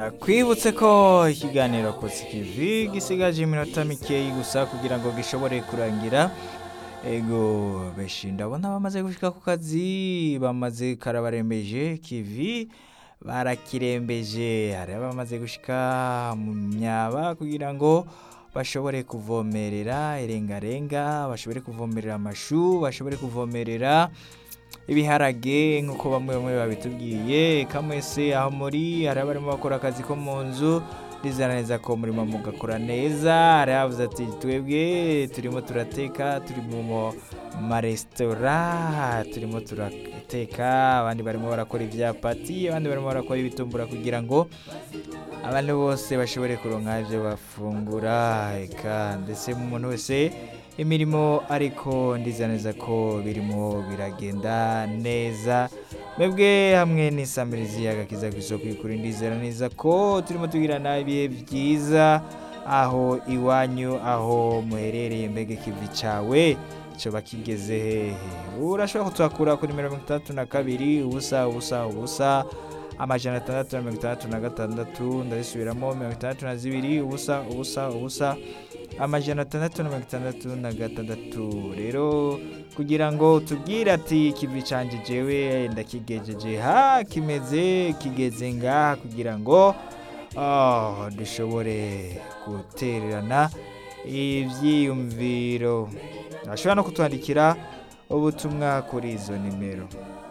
ndakwibutse ko ikiganiro kotsa ikivi gisigaje iminota mikeyi gusa kugira ngo gishobore kurangira ego benshi ndabona bamaze gushika ku kazi bamaze karabarembeje kivi barakirembeje hari abamaze gushika mu myaba kugira ngo bashobore kuvomerera irengarenga bashobore kuvomerera amashu bashobore kuvomerera ibiharage nk'uko bamwe bamwe babitubwiye kamwese aho muri hari abarimo bakora akazi ko mu nzu ndizera neza ko murimo mugakora neza hari abavuze ati twebwe turimo turateka turi mu maresitora turimo turateka abandi barimo barakora ibyapati abandi barimo barakora ibitumbura kugira ngo abantu bose bashobore kuronka ibyo bafungura eka ndetse umuntu wese imirimo ariko ndizera neza ko birimo biragenda neza mwebwe hamwe n'isamirizi agakiza ku isoko y'ukuri ndizera neza ko turimo tugirana ibihe byiza aho iwanyu aho muherereye mbega ikivi cyawe cyoba kigeze hehe urashobora kutuhakura kuri mirongo itandatu na kabiri ubusa ubusa ubusa amajana atandatu na mirongo itandatu na gatandatu ndabisubiramo mirongo itandatu na zibiri ubusa ubusa ubusa amajana atandatu na mirongo itandatu na gatandatu rero kugira ngo tubwire ati ikivi canje jewe ndakigejeje ha kimeze kigeze ngaha kugira ngo oh, dushobore gutererana ivyiyumviro ashobora no kutwandikira ubutumwa kuri izo nimero